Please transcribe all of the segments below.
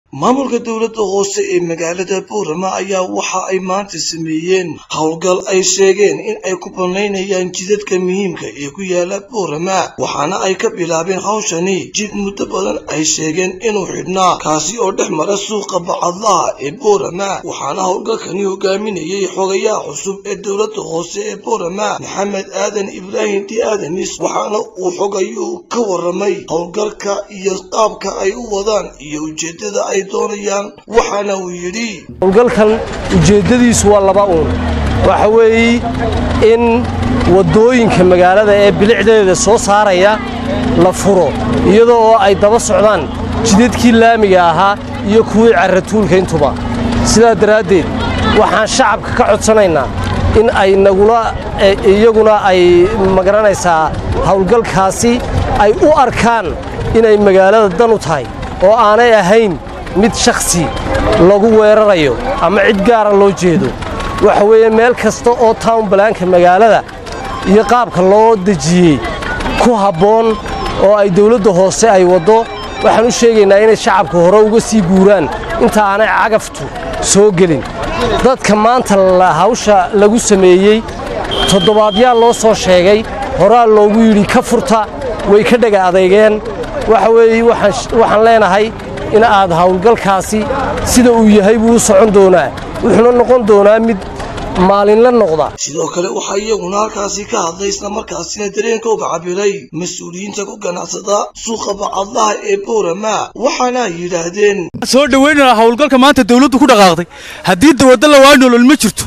maamulka dowladda hoose ee magaalada boorama ayaa waxa ay maanta sameeyeen howlgal ay sheegeen in ay ku bannaynayaan jidadka muhiimka ee ku yaala boorama waxaana ay ka bilaabeen hawshani jid muddo badan ay sheegeen inuu xidhnaa kaasi oo dhex mara suuqa bacadlaha ee boorama waxaana howlgalkani hogaaminayay xogayaha cusub ee dowladda hoose ee boorama maxamed aadan ibraahim di aadanis waxaana uu xogayuu ka waramay howlgalka iyo qaabka ay u wadaan iyo ujeedada ay doonayaan waxaana uu yidhi howlgalkan ujeeddadiisu waa laba uun waxa weeye in waddooyinka magaalada ee bilicdeeda soo saaraya la furo iyadoo oo ay daba socdaan jidadkii laamiga ahaa iyo kuwii carratuulka intuba sidaa daraaddeed waxaan shacabka ka codsanaynaa in ay nagula iyaguna ay magaranaysaa howlgalkaasi ay u arkaan inay magaalada dan u tahay oo aanay ahayn mid shakhsi lagu weerarayo ama cid gaara loo jeedo waxa weeye meel kasta oo town balaanka magaalada iyo qaabka loo dejiyey ku habboon oo ay dawladda hoose ay waddo waxaan u sheegaynaa inay shacabka hore uga sii guuraan inta aanay cagaftu soo gelin dadka maanta hawsha lagu sameeyey toddobaadyaa loo soo sheegay horaa loogu yidhi ka furta way ka dhega adeygeen waxa weeye waxaan leenahay in aad howlgalkaasi sida uu yahay buu u socon doonaa wuxuuna noqon doonaa mid maalinla noqda sidoo kale waxaa iyaguna halkaasi ka hadlay islamarkaasina dareenkooga cabiray mas-uuliyiinta ku ganacsada suuqa bacadlaha ee boorama waxaana ay yidhaahdeen soo dhoweynana howlgalka maanta dawladdu ku dhaqaaqday haddii dawadda lawaa nolol ma jirto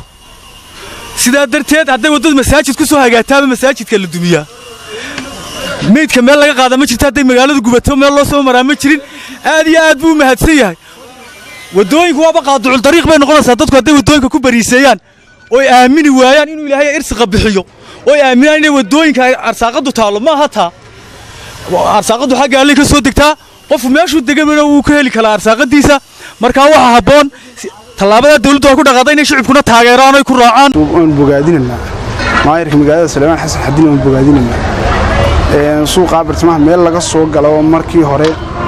sidaa darteed hadday waddadu masaajid ku soo hagaataaba masaajidka la dumiyaa meydka meel laga qaada ma jirto hadday magaaladu gubato meel loo soo maraa ma jirin aad iyo aad buu u mahadsan yahay waddooyinku waaba qaaducul dariiq bay noqonaysaa dadku hadday waddooyinka ku bariiseeyaan oy aamini waayaan inuu ilaahay irsiqa bixiyo oy aaminaan inay waddooyinka arsaaqaddu taallo ma aha taa arsaaqaddu xagga allay ka soo degtaa qofku meeshuu degamana wuu ka heli karaa arsaaqadiisa markaa waxaa habboon tallaabadaa dawladdu waa ku dhaqaada inay shicibkuna taageeraan oy ku raacaan waan bogaadinaynaa maayirka magaalada salmaan xasan xadiin waan bogaadinaynaa suuqaa bartamaha meel laga soo galo markii hore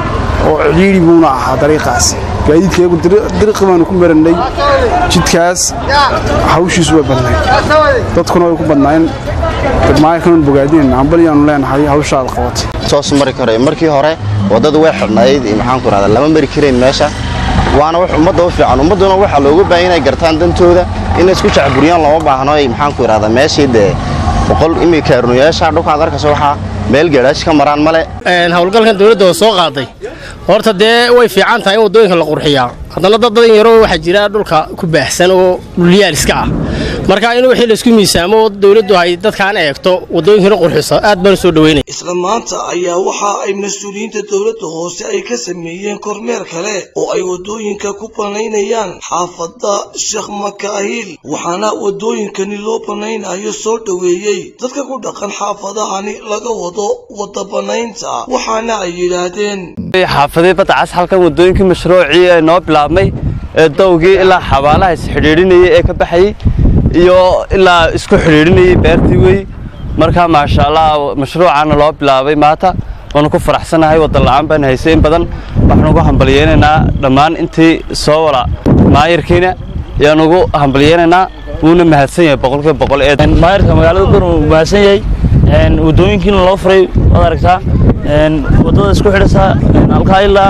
oo cidhiidhi buuna ahaa dariiqaasi gaadiidkayagu dariiqi baanu ku marannay jidkaas hawshiisu way badnayd dadkuna way ku badnaayeen maayirkan bogaadinayna ambaliyaanu leenahay hawshaada qabatay soos mari karay markii hore waddadu way xidhnayd maxaanku rahdaa lama mari karayn meesha waana wax ummadda u fiican ummadduna waxaa looga baahan inay gartaan dantooda inay isku jacburiyaan looma baahno ay maxaanku idhahdaa meeshii dee boqol imika ernuyaasha dhulkaad arkayso waxaa meel geedhaash ka maraan male howlgalkan dawladda oo soo qaaday horta dee way fiican tahay in waddooyinka la qurxiyaa haddana dad badan yaroo waxaa jira dhulka ku baahsan oo dhulyaal iska ah marka in wixii laysku miisaamo oo dawladdu ay dadkaan eegto waddooyinkana qurxiso aad baan soo dhoweynaya isla maanta ayaa waxa ay mas-uuliyiinta dowladda hoose ay ka sameeyeen kormeer kale oo ay waddooyinka ku bannaynayaan xaafadda sheekh makaahil waxaana waddooyinkani loo bannaynayo soo dhoweeyey dadka ku dhaqan xaafadahani laga wado wadda bannaynta waxaana ay yidhaahdeen xaafadii badacas halkan waddooyinkii mashruucii ee noo bilaabmay ee dawgii ilaa xabaalaha isxidhiidhinayay ee ka baxayey iyo ilaa isku xidhiidhinayay beertii wey markaa maasha allah mashruucaana loo bilaabay maanta waanu ku faraxsanahay waddanla'aan baan haysay in badan waxaan ugu hambalyeynaynaa dhammaan intii soo wala maayirkiina ayaan ugu hambalyeynaynaa wuuna mahadsan yahay boqolkiiba boqol ee maayirka magaalada bur uu mahadsan yahay waddooyinkiina loo furay waad aragtaa waddada isku xidhaysaa halkaa ilaa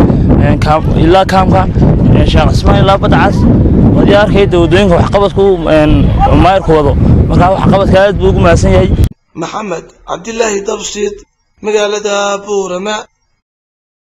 ilaa kaamka sheekh cismaan ilaa badacas waad arkayda waddooyinka waxqabadku maayirku wado markaa waxqabadka aad buu ugu mahadsan yahay maxamed cabdilaahi dabsid magaalada buurama